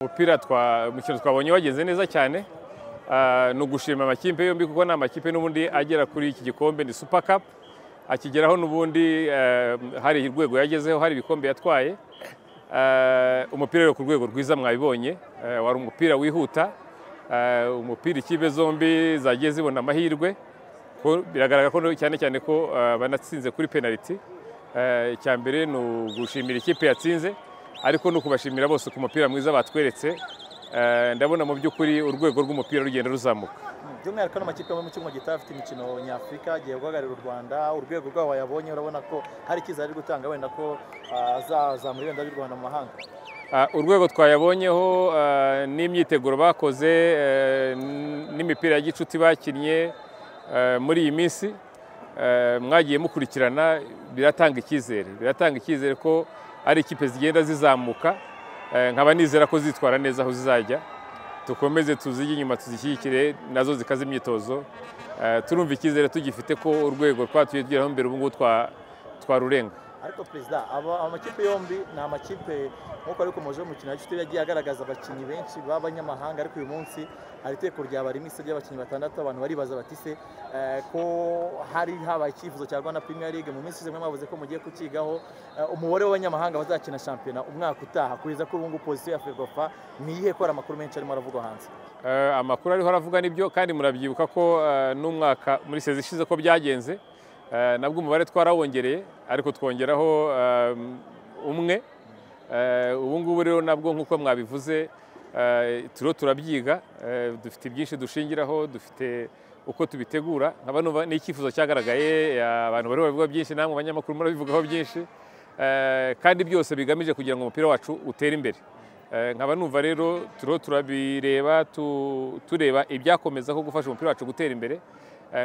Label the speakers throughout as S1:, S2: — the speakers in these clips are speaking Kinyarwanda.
S1: umupira umukino twabonye wagenze neza cyane ni ugushima amakipe yombi kuko ni amakipe n'ubundi agera kuri iki gikombe ni super cup akigeraho n'ubundi hari urwego yagezeho hari ibikombe yatwaye umupira rero ku rwego rwiza mwabibonye wari umupira wihuta umupira ikipe zombi zagiye zibona amahirwe biragaragara ko cyane cyane ko banatsinze kuri penaliti mbere ni ugushimira ikipe yatsinze ariko ni ukubashimira bose ku mupira mwiza batweretse ndabona mu by'ukuri urwego rw'umupira rugenda ruzamuka
S2: by'umwihariko n'amakipe yo mu cyuma afite imikino nyafurika agiye guhagararira u rwanda urwego rwabo wayabonye urabona ko hari icyizere ari gutanga wenda ko azazamura ibendera ry'u rwanda mu mahanga
S1: urwego twayabonyeho n'imyiteguro bakoze n'imipira ya gicuti bakinnye muri iyi minsi mwagiye mukurikirana biratanga icyizere biratanga icyizere ko ari ikipe zigenda zizamuka nkaba nizera ko zitwara neza aho zizajya dukomeze tuzijye inyuma tuzishyigikire nazo zikaze imyitozo turumva icyizere tugifite ko urwego twatuye tugeraho imbere ubu ngubu twarurenga
S2: ariko perezida amakipe yombi ni amakipe nk'uko ari kumaje umukino gicuti yagiye agaragaza abakinnyi benshi b'abanyamahanga ariko uyu munsi hari iteko rya bari mu ry'abakinnyi batandatu abantu baribaza batise ko hari habaye icyifuzo cya rwanda premier league mu minsi zimwe mwavuze ko mugiye kukigaho umubare w'abanyamahanga bazakina shampiyona umwaka utaha kugeza kuri ubu ngubu pozisiyo ya ferwafa ni iyihe ko hari amakuru menshi arimo aravugwa hanze
S1: amakuru ariho aravuga nibyo kandi murabyibuka ko n'umwaka muri sezi ishize ko byagenze nabwo umubare twarawongereye ariko twongeraho umwe ubu ngubu rero nabwo nk'uko mwabivuze turiho turabyiga dufite byinshi dushingiraho dufite uko tubitegura ni icyifuzo cyagaragaye abantu bari babivuga byinshi namwe abanyamakuru murabivugaho byinshi kandi byose bigamije kugira ngo umupira wacu utere imbere nkaba numva rero turiho turabireba tureba ibyakomezaho gufasha umupira wacu gutera imbere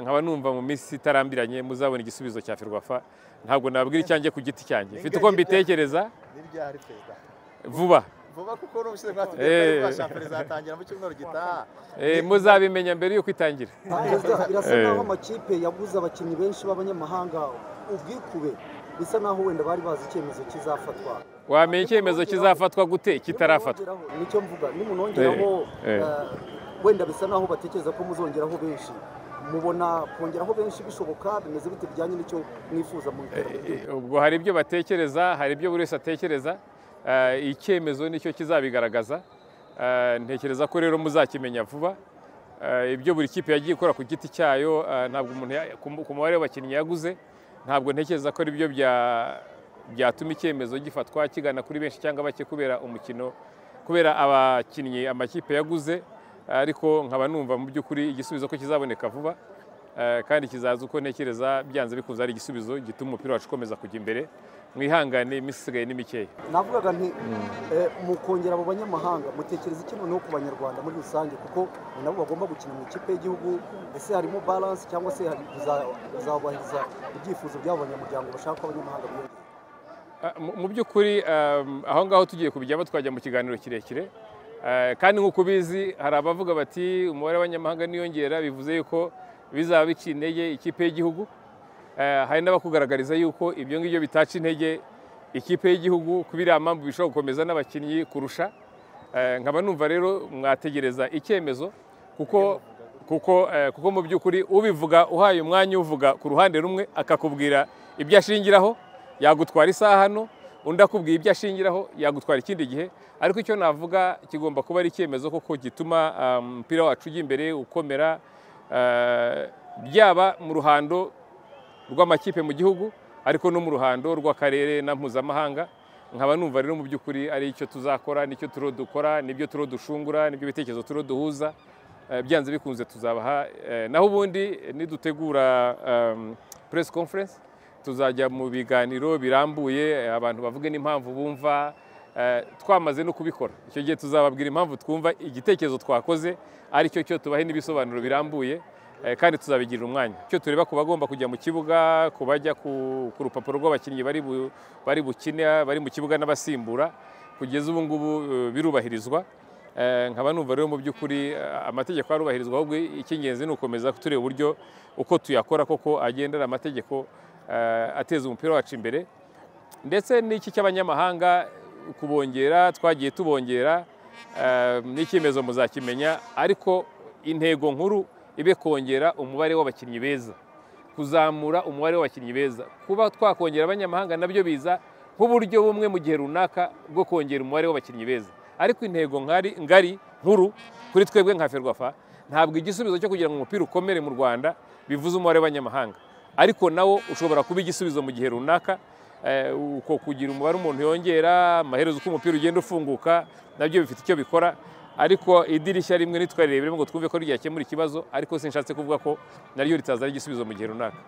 S1: nkaba numva mu minsi itarambiranye muzabona igisubizo cya ferwafa ntabwo nabwira icyanjye ku giti cyanjye mfite uko mbitekereza vuba
S2: vuba kuko n'ubushize mwatugeze kwa shampiyona izatangira mu cyumweru gitaha
S1: muzabimenya mbere y'uko itangira
S3: birasa naho amakipe yaguze abakinnyi benshi b'abanyamahanga ubwikube bisa naho wenda bari bazi icyemezo kizafatwa
S1: wamenya icyemezo kizafatwa gute kitarafatwa
S3: nicyo mvuga nimunongeraho wenda bisa naho batekereza ko muzongeraho benshi mubona kongeraho benshi bishoboka bimeze bite bijyanye n'icyo mwifuza mu iterambere
S1: ubwo hari ibyo batekereza hari ibyo buri wese atekereza icyemezo nicyo kizabigaragaza ntekereza ko rero muzakimenya vuba ibyo buri kipe yagiye ikora ku giti cyayo ntabwo umuntu ku mubare w'abakinnyi yaguze ntabwo ntekereza ko aribyo byatuma icyemezo gifatwa kigana kuri benshi cyangwa bake kubera umukino kubera abakinnyi amakipe yaguze ariko nkaba numva mu by'ukuri igisubizo ko kizaboneka vuba kandi kizaza uko ntekereza byanze bikunze ari igisubizo gituma umupira wacu ukomeza kujya imbere mwihangane iminsi isigaye ni mikeya
S3: navugaga nti mu kongera abo banyamahanga mutekereza iki noneho ku banyarwanda muri rusange kuko nabo bagomba gukina mu ikipe y'igihugu ese harimo baranse cyangwa se kuzabahiriza ibyifuzo by'abo banyamuryango bashaka ko abanyamahanga biyongera
S1: mu by'ukuri aho ngaho tugiye kubijyamo twajya mu kiganiro kirekire kandi nk'uko ubizi hari abavuga bati umubare w'abanyamahanga niyongera bivuze yuko bizaba biciye intege ikipe y'igihugu hari n'abakugaragariza yuko ibyo ngibyo bitaca intege ikipe y'igihugu kuba iriya mpamvu bishobora gukomeza n'abakinnyi kurusha nkaba numva rero mwategereza icyemezo kuko mu by'ukuri ubivuga uhaye umwanya uvuga ku ruhande rumwe akakubwira ibyo ashingiraho yagutwara isaha hano undi akubwiye ibyo ashingiraho yagutwara ikindi gihe ariko icyo navuga kigomba kuba ari icyemezo koko gituma umupira wacu ujya imbere ukomera byaba mu ruhando rw'amakipe mu gihugu ariko no mu ruhando rw'akarere na mpuzamahanga nkaba numva rero mu by'ukuri ari icyo tuzakora nicyo turiho dukora nibyo turiho dushungura nibyo bitekerezo turiho duhuza byanze bikunze tuzabaha naho ubundi nidutegura press conference tuzajya mu biganiro birambuye abantu bavuge n'impamvu bumva twamaze no kubikora icyo gihe tuzababwira impamvu twumva igitekerezo twakoze aricyo cyo tubahe n'ibisobanuro birambuye kandi tuzabigirira umwanya icyo tureba ku bagomba kujya mu kibuga ku bajya ku rupapuro rw'abakinnyi bari bukine bari mu kibuga n'abasimbura kugeza ubu ngubu birubahirizwa nkaba numva rero mu by'ukuri amategeko arubahirizwa ahubwo icy'ingenzi ni ugukomeza tureba uburyo uko tuyakora koko agendera amategeko eh, ateza umupira wacu imbere ndetse n'iki cy'abanyamahanga kubongera twagiye tubongera eh, n'icyemezo muzakimenya ariko intego nkuru ibe kongera umubare w'abakinnyi beza kuzamura umubare w'abakinnyi beza kuba twakongera abanyamahanga nabyo biza nk'uburyo bumwe mu gihe runaka bwo kongera umubare w'abakinnyi beza ariko intego nkari ngari nkuru kuri twebwe nka ferwafa ntabwo igisubizo cyo kugira ngo umupira ukomere mu rwanda bivuze umubare w'abanyamahanga ariko nawo ushobora kuba igisubizo mu gihe runaka eh, uko kugira umubare umuntu yongera amaherezo uko umupira ugenda ufunguka nabyo bifite icyo bikora ariko idirishya rimwe nitwarirebe ngo twumve ko ryakemura ikibazo ariko sinshatse kuvuga ko naryo ritazana igisubizo mu gihe runaka